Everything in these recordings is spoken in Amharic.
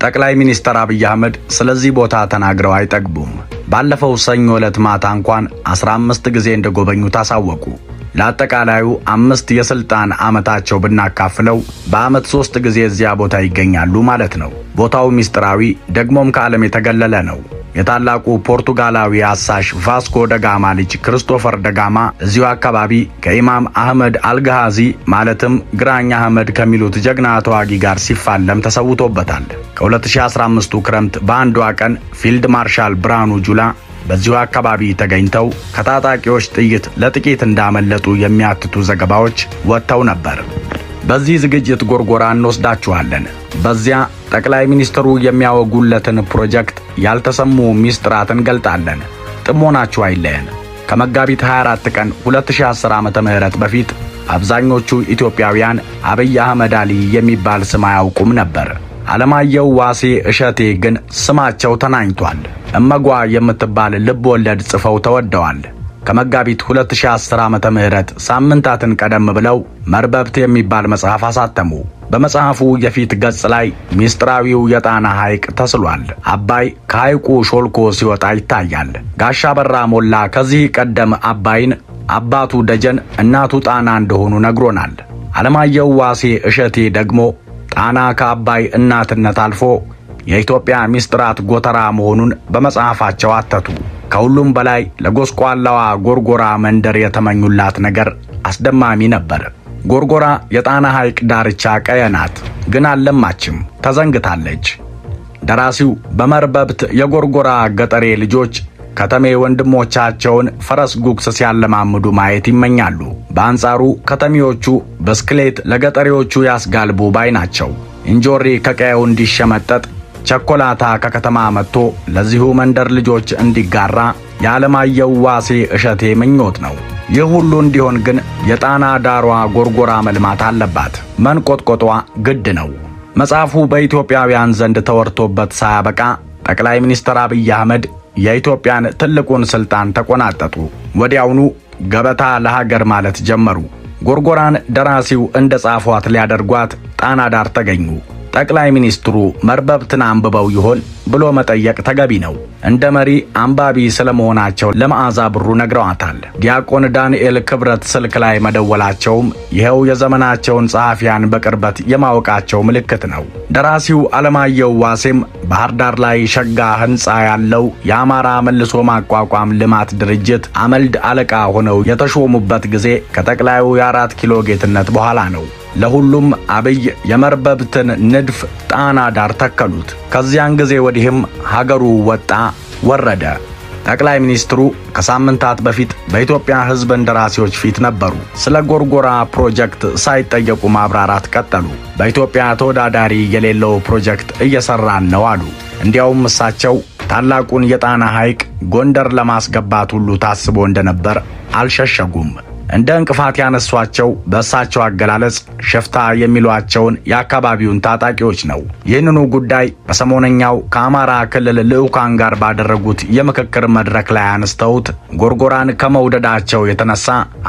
ጠቅላይ ሚኒስትር አብይ አህመድ ስለዚህ ቦታ ተናግረው አይጠግቡም። ባለፈው ሰኞ ዕለት ማታ እንኳን 15 ጊዜ እንደጎበኙ ታሳወቁ። ለአጠቃላዩ አምስት የስልጣን ዓመታቸው ብናካፍለው በዓመት ሦስት ጊዜ እዚያ ቦታ ይገኛሉ ማለት ነው። ቦታው ምስጢራዊ ደግሞም ከዓለም የተገለለ ነው። የታላቁ ፖርቱጋላዊ አሳሽ ቫስኮ ደጋማ ልጅ ክርስቶፈር ደጋማ እዚሁ አካባቢ ከኢማም አህመድ አልጋሃዚ ማለትም ግራኝ አህመድ ከሚሉት ጀግና ተዋጊ ጋር ሲፋለም ተሰውቶበታል። ከ2015ቱ ክረምት በአንዷ ቀን ፊልድ ማርሻል ብርሃኑ ጁላ በዚሁ አካባቢ ተገኝተው ከታጣቂዎች ጥይት ለጥቂት እንዳመለጡ የሚያትቱ ዘገባዎች ወጥተው ነበር። በዚህ ዝግጅት ጎርጎራ እንወስዳችኋለን። በዚያ ጠቅላይ ሚኒስትሩ የሚያወጉለትን ፕሮጀክት ያልተሰሙ ሚስጥራት እንገልጣለን። ጥሞናችሁ አይለየን። ከመጋቢት 24 ቀን 2010 ዓመተ ምህረት በፊት አብዛኞቹ ኢትዮጵያውያን አብይ አህመድ አሊ የሚባል ስም አያውቁም ነበር። አለማየሁ ዋሴ እሸቴ ግን ስማቸው ተናኝቷል። እመጓ የምትባል ልብ ወለድ ጽፈው ተወደዋል። ከመጋቢት 2010 ዓመተ ምህረት ሳምንታትን ቀደም ብለው መርበብት የሚባል መጽሐፍ አሳተሙ። በመጽሐፉ የፊት ገጽ ላይ ሚስጥራዊው የጣና ሐይቅ ተስሏል። አባይ ከሐይቁ ሾልኮ ሲወጣ ይታያል። ጋሻ በራ ሞላ ከዚህ ቀደም አባይን አባቱ ደጀን እናቱ ጣና እንደሆኑ ነግሮናል። አለማየሁ ዋሴ እሸቴ ደግሞ ጣና ከአባይ እናትነት አልፎ የኢትዮጵያ ሚስጥራት ጎተራ መሆኑን በመጽሐፋቸው አተቱ። ከሁሉም በላይ ለጎስቋላዋ ጎርጎራ መንደር የተመኙላት ነገር አስደማሚ ነበር። ጎርጎራ የጣና ሐይቅ ዳርቻ ቀየ ናት፣ ግን አልለማችም፣ ተዘንግታለች። ደራሲው በመርበብት የጎርጎራ ገጠሬ ልጆች ከተሜ ወንድሞቻቸውን ፈረስ ጉግስ ሲያለማምዱ ማየት ይመኛሉ። በአንጻሩ ከተሜዎቹ ብስክሌት ለገጠሬዎቹ ያስጋልቡ ባይ ናቸው። እንጆሪ ከቀየው እንዲሸመጠጥ ቸኮላታ ከከተማ መጥቶ ለዚሁ መንደር ልጆች እንዲጋራ የዓለማየሁ ዋሴ እሸቴ ምኞት ነው። ይህ ሁሉ እንዲሆን ግን የጣና ዳሯ ጎርጎራ መልማት አለባት። መንቆጥቆጧ ግድ ነው። መጽሐፉ በኢትዮጵያውያን ዘንድ ተወርቶበት ሳያበቃ ጠቅላይ ሚኒስትር አብይ አህመድ የኢትዮጵያን ትልቁን ስልጣን ተቆናጠጡ። ወዲያውኑ ገበታ ለሀገር ማለት ጀመሩ። ጎርጎራን ደራሲው እንደ ጻፏት ሊያደርጓት ጣና ዳር ተገኙ። ጠቅላይ ሚኒስትሩ መርበብትን አንብበው ይሆን ብሎ መጠየቅ ተገቢ ነው። እንደ መሪ አንባቢ ስለመሆናቸው ለመዓዛ ብሩ ነግረዋታል። ዲያቆን ዳንኤል ክብረት ስልክ ላይ መደወላቸውም ይኸው የዘመናቸውን ጸሐፊያን በቅርበት የማወቃቸው ምልክት ነው። ደራሲው አለማየሁ ዋሴም ባህር ዳር ላይ ሸጋ ሕንፃ ያለው የአማራ መልሶ ማቋቋም ልማት ድርጅት አመልድ አለቃ ሆነው የተሾሙበት ጊዜ ከጠቅላዩ የአራት ኪሎ ጌትነት በኋላ ነው። ለሁሉም አብይ የመርበብትን ንድፍ ጣና ዳር ተከሉት። ከዚያን ጊዜ ወዲህም ሀገሩ ወጣ ወረደ። ጠቅላይ ሚኒስትሩ ከሳምንታት በፊት በኢትዮጵያ ሕዝብ እንደራሴዎች ፊት ነበሩ። ስለ ጎርጎራ ፕሮጀክት ሳይጠየቁ ማብራራት ቀጠሉ። በኢትዮጵያ ተወዳዳሪ የሌለው ፕሮጀክት እየሰራን ነው አሉ። እንዲያውም እሳቸው ታላቁን የጣና ሐይቅ ጎንደር ለማስገባት ሁሉ ታስቦ እንደነበር አልሸሸጉም። እንደ እንቅፋት ያነሷቸው በእሳቸው አገላለጽ ሽፍታ የሚሏቸውን የአካባቢውን ታጣቂዎች ነው። ይህንኑ ጉዳይ በሰሞነኛው ከአማራ ክልል ልዑካን ጋር ባደረጉት የምክክር መድረክ ላይ አነስተውት ጎርጎራን ከመውደዳቸው የተነሳ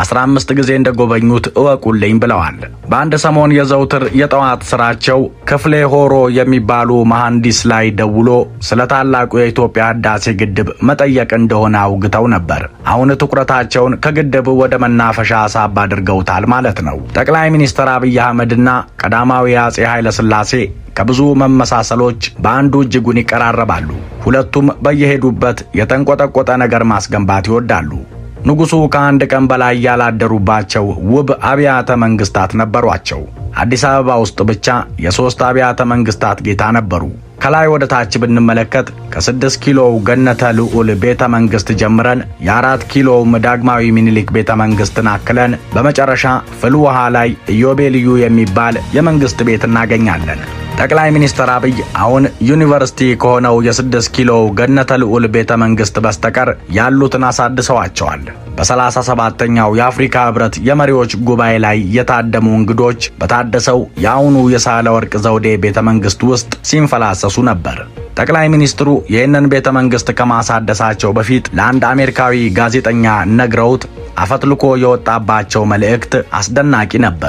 15 ጊዜ እንደጎበኙት እወቁልኝ ብለዋል። በአንድ ሰሞን የዘውትር የጠዋት ስራቸው ክፍሌ ሆሮ የሚባሉ መሐንዲስ ላይ ደውሎ ስለ ታላቁ የኢትዮጵያ ህዳሴ ግድብ መጠየቅ እንደሆነ አውግተው ነበር። አሁን ትኩረታቸውን ከግድብ ወደ መና ፈሻ ሳብ አድርገውታል ማለት ነው። ጠቅላይ ሚኒስትር አብይ አህመድና ቀዳማዊ አጼ ኃይለ ሥላሴ ከብዙ መመሳሰሎች በአንዱ እጅጉን ይቀራረባሉ። ሁለቱም በየሄዱበት የተንቆጠቆጠ ነገር ማስገንባት ይወዳሉ። ንጉሡ ከአንድ ቀን በላይ ያላደሩባቸው ውብ አብያተ መንግስታት ነበሯቸው። አዲስ አበባ ውስጥ ብቻ የሦስት አብያተ መንግስታት ጌታ ነበሩ። ከላይ ወደ ታች ብንመለከት ከስድስት ኪሎው ገነተ ልዑል ቤተ መንግስት ጀምረን የአራት ኪሎውም ዳግማዊ ሚኒሊክ ቤተ መንግስትን አክለን በመጨረሻ ፍልውሃ ላይ ኢዮቤልዩ የሚባል የመንግስት ቤት እናገኛለን። ጠቅላይ ሚኒስትር አብይ አሁን ዩኒቨርሲቲ ከሆነው የስድስት ኪሎው ገነተ ልዑል ቤተ መንግስት በስተቀር ያሉትን አሳድሰዋቸዋል። በሰላሳ ሰባተኛው የአፍሪካ ህብረት የመሪዎች ጉባኤ ላይ የታደሙ እንግዶች በታደሰው የአሁኑ የሳህለ ወርቅ ዘውዴ ቤተ መንግስት ውስጥ ሲንፈላሰሱ ነበር። ጠቅላይ ሚኒስትሩ ይህንን ቤተ መንግስት ከማሳደሳቸው በፊት ለአንድ አሜሪካዊ ጋዜጠኛ ነግረውት አፈትልኮ የወጣባቸው መልእክት አስደናቂ ነበር።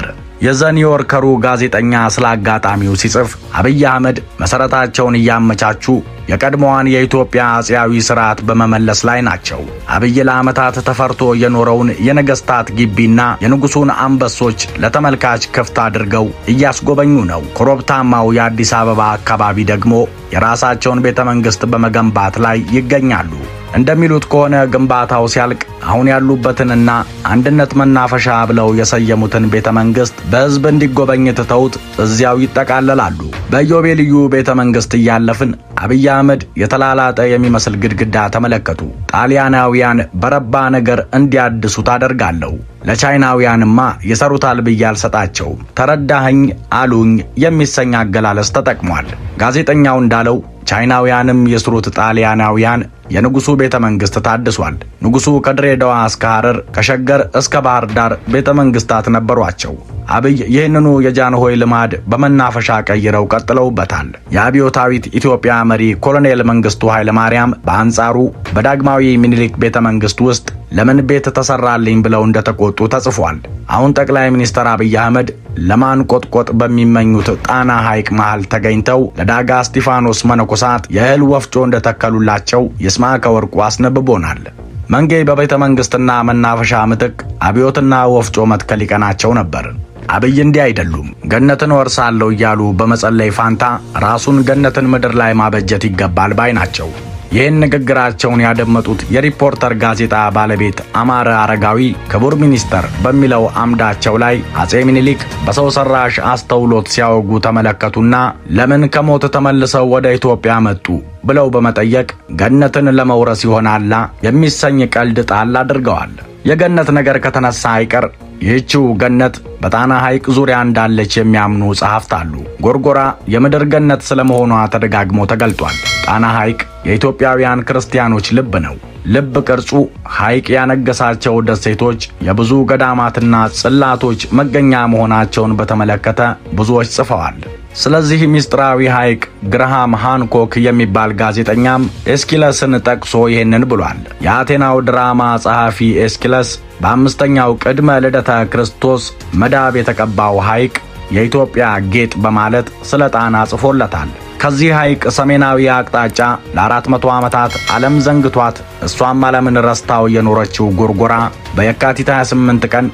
የዘኒውዮርከሩ ጋዜጠኛ ስለ አጋጣሚው ሲጽፍ አብይ አህመድ መሠረታቸውን እያመቻቹ የቀድሞዋን የኢትዮጵያ አፄያዊ ስርዓት በመመለስ ላይ ናቸው። አብይ ለዓመታት ተፈርቶ የኖረውን የነገስታት ግቢና የንጉሱን አንበሶች ለተመልካች ክፍት አድርገው እያስጎበኙ ነው። ኮረብታማው የአዲስ አበባ አካባቢ ደግሞ የራሳቸውን ቤተ መንግሥት በመገንባት ላይ ይገኛሉ። እንደሚሉት ከሆነ ግንባታው ሲያልቅ አሁን ያሉበትንና አንድነት መናፈሻ ብለው የሰየሙትን ቤተ መንግሥት በሕዝብ እንዲጎበኝ ትተውት እዚያው ይጠቃለላሉ። በኢዮቤልዩ ቤተ መንግሥት እያለፍን አብይ አህመድ የተላላጠ የሚመስል ግድግዳ ተመለከቱ። ጣሊያናውያን በረባ ነገር እንዲያድሱ ታደርጋለሁ። ለቻይናውያንማ ይሰሩታል ብዬ አልሰጣቸውም። ተረዳኸኝ አሉኝ የሚሰኝ አገላለጽ ተጠቅሟል። ጋዜጠኛው እንዳለው ቻይናውያንም የስሩት ጣሊያናውያን የንጉሱ ቤተ መንግስት ታድሷል። ንጉሱ ከድሬዳዋ እስከ ሐረር ከሸገር እስከ ባህር ዳር ቤተ መንግስታት ነበሯቸው። አብይ ይህንኑ የጃንሆይ ልማድ በመናፈሻ ቀይረው ቀጥለውበታል። የአብዮታዊት ኢትዮጵያ መሪ ኮሎኔል መንግስቱ ኃይለማርያም በአንጻሩ በዳግማዊ ሚኒሊክ ቤተ መንግስት ውስጥ ለምን ቤት ተሰራልኝ ብለው እንደተቆጡ ተጽፏል። አሁን ጠቅላይ ሚኒስትር አብይ አህመድ ለማንቆጥቆጥ በሚመኙት ጣና ሐይቅ መሃል ተገኝተው ለዳጋ እስጢፋኖስ መነኮሳት የእህል ወፍጮ እንደተከሉላቸው ይስማዕከ ወርቁ አስነብቦናል። መንጌ በቤተ መንግሥትና መናፈሻ ምትክ አብዮትና ወፍጮ መትከል ይቀናቸው ነበር። አብይ እንዲህ አይደሉም። ገነትን ወርሳለሁ እያሉ በመጸለይ ፋንታ ራሱን ገነትን ምድር ላይ ማበጀት ይገባል ባይ ናቸው። ይህን ንግግራቸውን ያደመጡት የሪፖርተር ጋዜጣ ባለቤት አማረ አረጋዊ ክቡር ሚኒስተር በሚለው አምዳቸው ላይ አጼ ሚኒሊክ በሰው ሰራሽ አስተውሎት ሲያወጉ ተመለከቱና ለምን ከሞት ተመልሰው ወደ ኢትዮጵያ መጡ ብለው በመጠየቅ ገነትን ለመውረስ ይሆናላ የሚሰኝ ቀልድ ጣል አድርገዋል። የገነት ነገር ከተነሳ አይቀር ይህችው ገነት በጣና ሐይቅ ዙሪያ እንዳለች የሚያምኑ ጸሐፍት አሉ። ጎርጎራ የምድር ገነት ስለመሆኗ ተደጋግሞ ተገልጧል። ጣና ሐይቅ የኢትዮጵያውያን ክርስቲያኖች ልብ ነው። ልብ ቅርጹ ሐይቅ ያነገሳቸው ደሴቶች የብዙ ገዳማትና ጽላቶች መገኛ መሆናቸውን በተመለከተ ብዙዎች ጽፈዋል። ስለዚህ ምስጢራዊ ሐይቅ ግርሃም ሃንኮክ የሚባል ጋዜጠኛም ኤስኪለስን ጠቅሶ ይህንን ብሏል። የአቴናው ድራማ ጸሐፊ ኤስኪለስ በአምስተኛው ቅድመ ልደተ ክርስቶስ መዳብ የተቀባው ሐይቅ የኢትዮጵያ ጌጥ በማለት ስለ ጣና ጽፎለታል። ከዚህ ሐይቅ ሰሜናዊ አቅጣጫ ለአራት መቶ ዓመታት ዓለም ዘንግቷት እሷም ዓለምን ረስታው የኖረችው ጎርጎራ በየካቲት 28 ቀን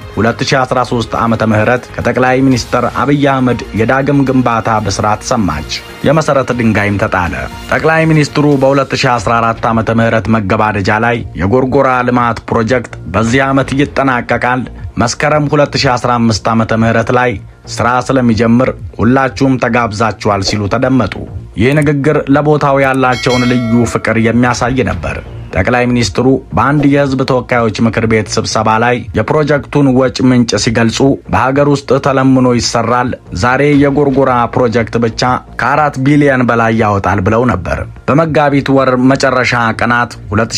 2013 ዓመተ ምህረት ከጠቅላይ ሚኒስትር አብይ አህመድ የዳግም ግንባታ ብስራት ሰማች። የመሠረት ድንጋይም ተጣለ። ጠቅላይ ሚኒስትሩ በ2014 ዓመተ ምህረት መገባደጃ ላይ የጎርጎራ ልማት ፕሮጀክት በዚህ ዓመት ይጠናቀቃል፣ መስከረም 2015 ዓመተ ምህረት ላይ ሥራ ስለሚጀምር ሁላችሁም ተጋብዛችኋል ሲሉ ተደመጡ። ይህ ንግግር ለቦታው ያላቸውን ልዩ ፍቅር የሚያሳይ ነበር። ጠቅላይ ሚኒስትሩ በአንድ የሕዝብ ተወካዮች ምክር ቤት ስብሰባ ላይ የፕሮጀክቱን ወጪ ምንጭ ሲገልጹ በሀገር ውስጥ ተለምኖ ይሰራል፣ ዛሬ የጎርጎራ ፕሮጀክት ብቻ ከአራት ቢሊዮን በላይ ያወጣል ብለው ነበር። በመጋቢት ወር መጨረሻ ቀናት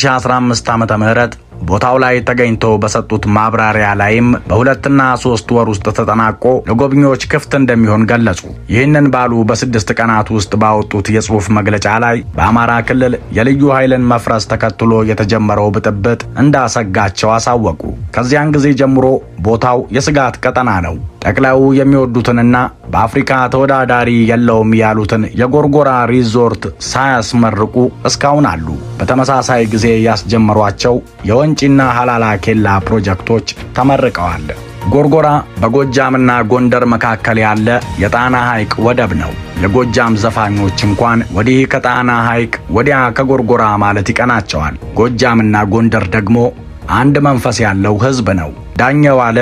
2015 ዓመተ ምህረት ቦታው ላይ ተገኝተው በሰጡት ማብራሪያ ላይም በሁለትና ሶስት ወር ውስጥ ተጠናቆ ለጎብኚዎች ክፍት እንደሚሆን ገለጹ። ይህንን ባሉ በስድስት ቀናት ውስጥ ባወጡት የጽሑፍ መግለጫ ላይ በአማራ ክልል የልዩ ኃይልን መፍረስ ተከትሎ የተጀመረው ብጥብጥ እንዳሰጋቸው አሳወቁ። ከዚያን ጊዜ ጀምሮ ቦታው የስጋት ቀጠና ነው። ጠቅላዩ የሚወዱትንና በአፍሪካ ተወዳዳሪ የለውም ያሉትን የጎርጎራ ሪዞርት ሳያስመርቁ እስካሁን አሉ። በተመሳሳይ ጊዜ ያስጀመሯቸው የወንጪና ሀላላ ኬላ ፕሮጀክቶች ተመርቀዋል። ጎርጎራ በጎጃምና ጎንደር መካከል ያለ የጣና ሐይቅ ወደብ ነው። የጎጃም ዘፋኞች እንኳን ወዲህ ከጣና ሐይቅ ወዲያ ከጎርጎራ ማለት ይቀናቸዋል። ጎጃምና ጎንደር ደግሞ አንድ መንፈስ ያለው ሕዝብ ነው። ዳኘው አለ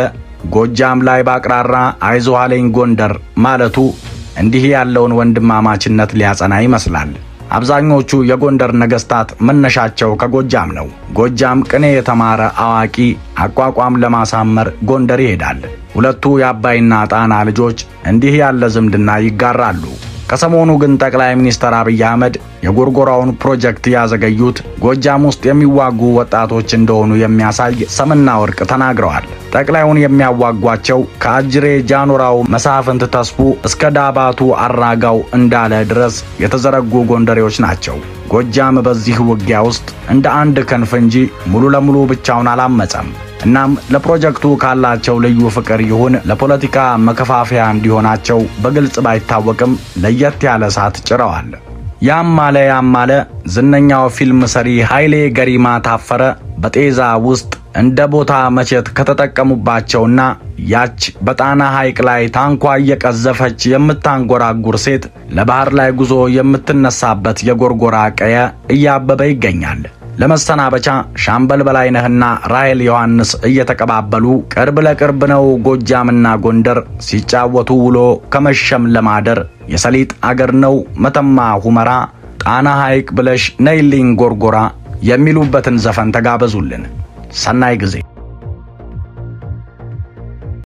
ጎጃም ላይ ባቅራራ አይዞህ አለኝ ጎንደር ማለቱ እንዲህ ያለውን ወንድማማችነት ሊያጸና ይመስላል። አብዛኞቹ የጎንደር ነገሥታት መነሻቸው ከጎጃም ነው። ጎጃም ቅኔ የተማረ አዋቂ አቋቋም ለማሳመር ጎንደር ይሄዳል። ሁለቱ የአባይና ጣና ልጆች እንዲህ ያለ ዝምድና ይጋራሉ። ከሰሞኑ ግን ጠቅላይ ሚኒስትር አብይ አህመድ የጎርጎራውን ፕሮጀክት ያዘገዩት ጎጃም ውስጥ የሚዋጉ ወጣቶች እንደሆኑ የሚያሳይ ሰምና ወርቅ ተናግረዋል። ጠቅላዩን የሚያዋጓቸው ከአጅሬ ጃኑራው መሳፍንት ተስፉ እስከ ዳባቱ አራጋው እንዳለ ድረስ የተዘረጉ ጎንደሬዎች ናቸው። ጎጃም በዚህ ውጊያ ውስጥ እንደ አንድ ክንፍ እንጂ ሙሉ ለሙሉ ብቻውን አላመጸም። እናም ለፕሮጀክቱ ካላቸው ልዩ ፍቅር ይሁን ለፖለቲካ መከፋፈያ እንዲሆናቸው በግልጽ ባይታወቅም ለየት ያለ እሳት ጭረዋል። ያም አለ ያም አለ ዝነኛው ፊልም ሰሪ ኃይሌ ገሪማ ታፈረ በጤዛ ውስጥ እንደ ቦታ መቼት ከተጠቀሙባቸውና ያች በጣና ሐይቅ ላይ ታንኳ እየቀዘፈች የምታንጎራጉር ሴት ለባህር ላይ ጉዞ የምትነሳበት የጎርጎራ ቀየ እያበበ ይገኛል። ለመሰናበቻ ሻምበል በላይነህና ራሔል ዮሐንስ እየተቀባበሉ ቅርብ ለቅርብ ነው ጎጃምና ጎንደር ሲጫወቱ ውሎ ከመሸም ለማደር የሰሊጥ አገር ነው መተማ ሁመራ ጣና ሐይቅ ብለሽ ነይልኝ ጎርጎራ የሚሉበትን ዘፈን ተጋበዙልን። ሰናይ ጊዜ